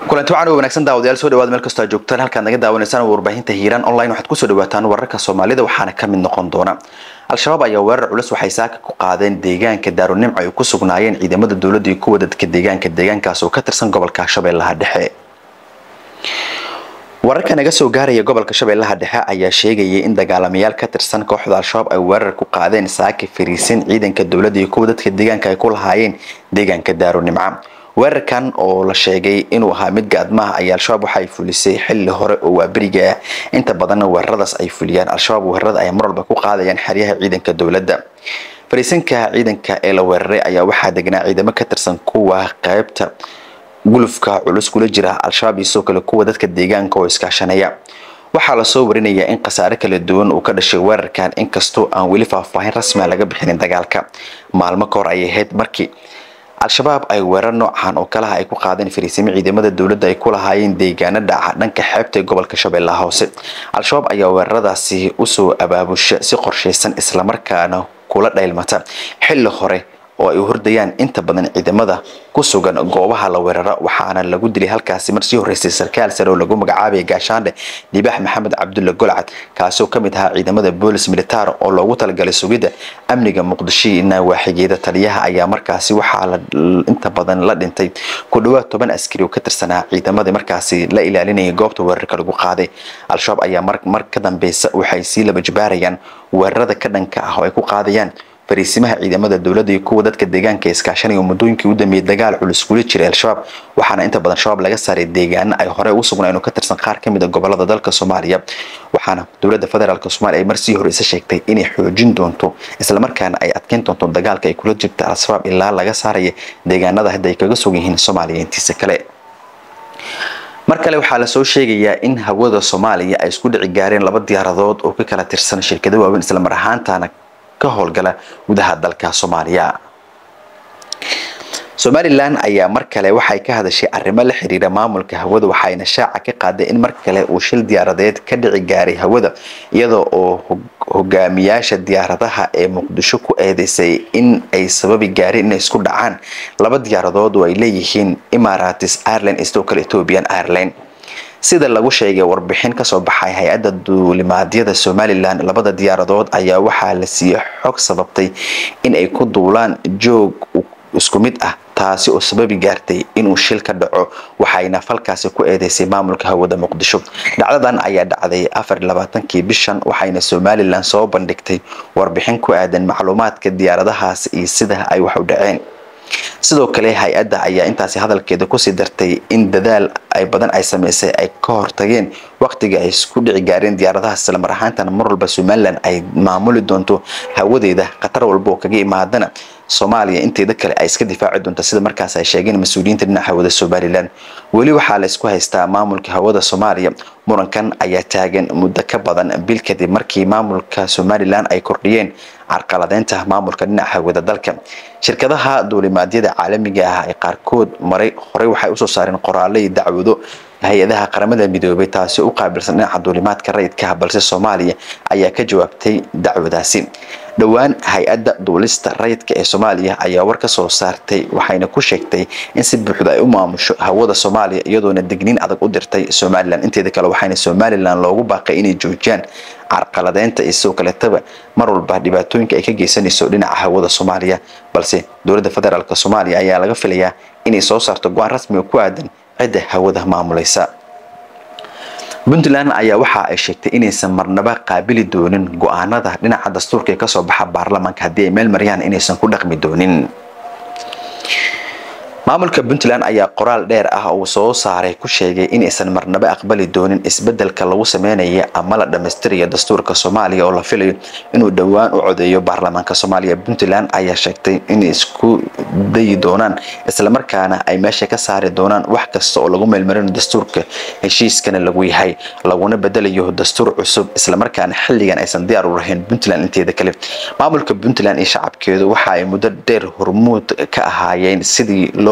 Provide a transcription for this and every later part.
kulanti wacan wanaagsan daawadayaal soo dhawaada meel kastoo joogtaan halkaad naga daawanaysaan warbaahinta hiiraan online waxaad kusoo dhawaataan wararka soomaalida waxaana ka mid noqon doona al-shabaab ayaa weerar culus waxay saaka ku qaadeen deegaanka daarunimco ay ku sugnaayeen ciidamada dowladda iyo kuwa dadka deegaanka deegaankaas oo ka tirsan gobolka shabeellaha dhexe wararka naga soo gaaraya gobolka shabeellaha dhexe ayaa sheegayay in dagaalamayaal ka tirsan kooxda al-shabaab ay weerar ku qaadeen saaka fariisin ciidanka dowladda iyo kuwa dadka deegaanka ay ku lahaayeen deegaanka daarunimco weerarkan oo la sheegay inuu ahaa mid gaadmaha ayaa al-shabaab waxaay fulisay xilli hore oo waaberiga ah inta badanna weeraradaas ay fuliyaan al-shabaab weerarada ay mar walba ku qaadayaan xeryaha ciidanka dowladda fariisinka ciidanka ee la weeraray ayaa waxaa degnaa ciidamo ka tirsan kuwa qaybta gulufka culus kula jira al-shabaab iyo sidoo kale kuwa dadka deegaanka oo iskaashanaya waxaa lasoo warinayaa in khasaare kala duwan uu ka dhashay weerarkan inkastoo aan weli faahfaahin rasmia laga bixinin dagaalka maalmo ka hor ayay ahayd markii al-shabaab ay weerar noocan oo kalaha ay ku qaadeen fariisimo ciidamada dowladda ay ku lahaayeen deegaano dhaca dhanka xeebta ee gobolka shabeellaha hoose al-shabaab ayaa weeraradaasi usoo abaabusha si qorshaysan islamarkaana kula dhaylmata xilli hore oo ay hordayaan inta badan ciidamada ku sugan goobaha la weeraro waxaana lagu dilay halkaasi mar sii horeysay sarkaal sare oo lagu magacaabaya gaashaandhe libaax maxamed cabdulle golcad kaasi oo ka mid ahaa ciidamada boolis militaar oo loogu talagalay sugidda amniga muqdisho iyo nawaaxigeeda taliyaha ayaa markaasi waxaa inta badan la dhintay ku dhawaad toban askari oo ka tirsanaa ciidamadii markaasi la ilaalinayay goobta weerarka lagu qaaday al-shabaab ayaa mar ka dambeysa waxay sii laba jibaarayaan weerarada ka dhanka ah oo ay ku qaadayaan fariisimaha ciidamada dowladda iyo kuwa dadka deegaanka iskaashanaya muddooyinkii u dambeeyay dagaal culus kula jiray al-shabaab waxaana inta badan shabaab laga saaray deegaano ay hore ugu sugnaan oo ka tirsan qaar ka mid a gobolada dalka soomaaliya waxaana dowladda federaalk soomaaliya ay marsii hore isa sheegtay inay xoojin doonto islamarkaana ay adkeyn doonto dagaalka ay kula jirta al-shabaab ilaa laga saaraya deegaanada hadda ay kaga sug yihiin soomaaliya intiisa kale mar kale waxaa lasoo sheegayaa in hawada soomaaliya ay isku dhici gaareen laba diyaaradood oo ka kala tirsan shirkado waaweyn islamar ahaantaana ka howlgala gudaha dalka soomaaliya somalilan ayaa mar kale waxay ka hadashay arrimo la xiriira maamulka hawada waxayna shaaca ka qaaday in mar kale uu shil diyaaradeed ka dhici gaaray hawada iyadoo oo hogaamiyaasha diyaaradaha ee muqdisho ku eedeysay in ay sababi gaareen inay isku dhacaan laba diyaaradood oo ay leeyihiin imaratis ireland sidoo kale ethiopian ireland sida lagu sheegay warbixin kasoo baxay hay-adda duulimaadyada somalilan labada diyaaradood ayaa waxaa la siiyey xog sababtay in ay ku duulaan joog isku mid ah taasi oo sababi gaartay inuu shil ka dhaco waxayna falkaasi ku eedeysay maamulka hawada muqdisho dhacdadan ayaa dhacday afar labaatankii bishan waxayna somalilan soo bandhigtay warbixin ku aadan macluumaadka diyaaradahaas iyo sida ay wax u dhaceen sidoo kale hay-adda ayaa intaasi hadalkeeda kusii dartay in dadaal ay badan ay sameysay ay ka hortageen waqtiga ay isku dhici gaareen diyaaradahaas islamar ahaantana mar walba somalilan ay maamuli doonto hawadeeda khatar walba oo kaga imaadana soomaaliya inteeda kale ay iska difaaci doonto sida markaas ay sheegeen mas-uuliyiinta dhinaca hawada somalilan weli waxaa la isku haystaa maamulka hawada soomaaliya murankan ayaa taagan muddo ka badan bil kadib markii maamulka somalilan ay kordhiyeen carqaladeynta maamulka dhinaca hawada dalka shirkadaha duulimaadyada caalamiga ah ee qaarkood maray horey waxay usoo saareen qoraallo iyo dacwado hay-adaha qaramada midoobay taasi u qaabilsan dhinaca duulimaadka rayidkaha balse soomaaliya ayaa ka jawaabtay dacwadaasi dhowaan hay-adda duulista rayidka ee soomaaliya ayaa war ka soo saartay waxayna ku sheegtay in si buuxda ay u maamusho hawada soomaaliya iyadoona digniin adag u dirtay somalilan inteeda kale waxayna somalilan loogu baaqay inay joojiyaan carqaladeynta iyo sidoo kaleetaba mar walba dhibaatooyinka ay ka geysanayso dhinaca hawada soomaaliya balse dowladda federaalk soomaaliya ayaa laga filayaa inay soo saarto go-aan rasmiga ku aadan cidda hawada maamulaysa puntland ayaa waxa ay sheegtay inaysan marnaba qaabili doonin go-aanada dhinaca dastuurka ee kasoo baxa baarlamaanka haddii ay meel mariyaan inaysan ku dhaqmi doonin maamulka puntland ayaa qoraal dheer ah uu soo saaray ku sheegay inaysan marnaba aqbali doonin isbedelka lagu sameynaya ama la dhammaystirayo dastuurka soomaaliya oo la filayo inuu dhowaan u codeeyo baarlamaanka soomaaliya puntland ayaa sheegtay inay isku dayi doonaan islamarkaana ay meesha ka saari doonaan wax kasta oo lagu meelmarinayo dastuurka heshiiskana lagu yahay laguna bedelayo dastuur cusub islamarkaana xilligan aysan diyaar u rahayn puntland inteeda kale maamulka puntland iyo shacabkeedu waxa ay muddo dheer hormuud ka ahaayeen sidii loo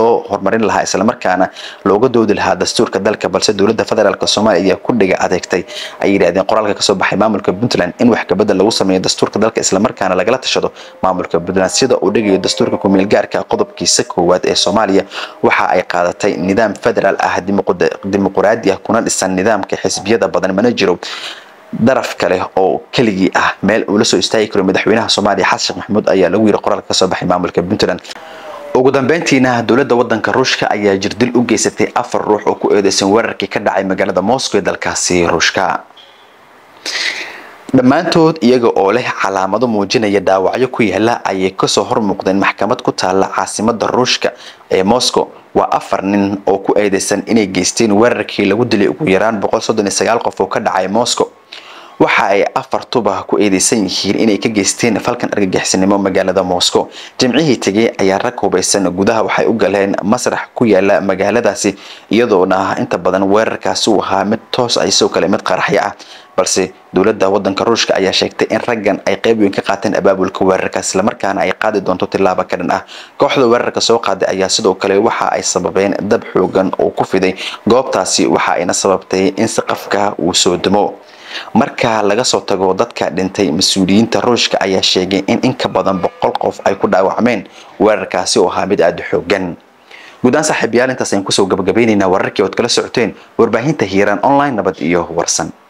loo horumarin lahaa islamarkaana looga doodi lahaa dastuurka dalka balse dowladda federaalk soomaaliya ayaa ku dhiga adeegtay ay yidhahdeen qoraalka kasoo baxay maamulka puntland in wax kabedel lagu sameeyo dastuurka dalka islamarkaana lagala tashado maamulka puntland sida uu dhigayo dastuurka kumeel gaarka qodobkiisa koowaad ee soomaaliya waxa ay qaadatay nidaam federaal ah dimuquraadi ah kuna dhisan nidaamka xisbiyada badan mana jiro daraf kale oo keligii ah meel uu la soo istaagi karo madaxweynaha soomaaliya xasan sheekh maxamuud ayaa lagu yiri qoraalka kasoo baxay maamulka puntland ugu dambeyntiina dowladda wadanka ruushka ayaa jirdil u geysatay afar ruux oo ku eedeysan weerarkii ka dhacay magaalada moscow ee dalkaasi ruushka dhammaantood iyaga oo leh calaamado muujinaya dhaawacyo ku yaala ayay kasoo hor muuqdeen maxkamad ku taala caasimada ruushka ee moscow waa afar nin oo ku eedeysan inay geysteen weerarkii lagu dilay ugu yaraan qof oo ka dhacay moscow waxa ay afartuba ku eedeysan yihiin inay ka geysteen falkan argagixisnimo magaalada moscow jimcihii tegay ayaa rag hubaysan gudaha waxay u galeen masrax ku yaala magaaladaasi iyadoona inta badan weerarkaasi uu ahaa mid toos ah isoo kale mid qaraxyo ah balse dowladda wadanka ruushka ayaa sheegtay in raggan ay qayb weyn ka qaateen abaabulka weerarka islamarkaana ay qaadi doonto tilaabo ka dhan ah kooxda weerarka soo qaaday ayaa sidoo kale waxa ay sababeen dab xoogan oo ku fiday goobtaasi waxa ayna sababtay in saqafka uu soo dumo marka laga soo tago dadka dhintay mas-uuliyiinta ruushka ayaa sheegay in in ka badan boqol qof ay ku dhaawacmeen weerarkaasi oo ahaa mid aada u xoogan guudaan saaxiibayaal intaas ayaan kusoo gabagabaynaynaa wararkii ood kala socoteen warbaahinta hiiraan online nabad iyo warsan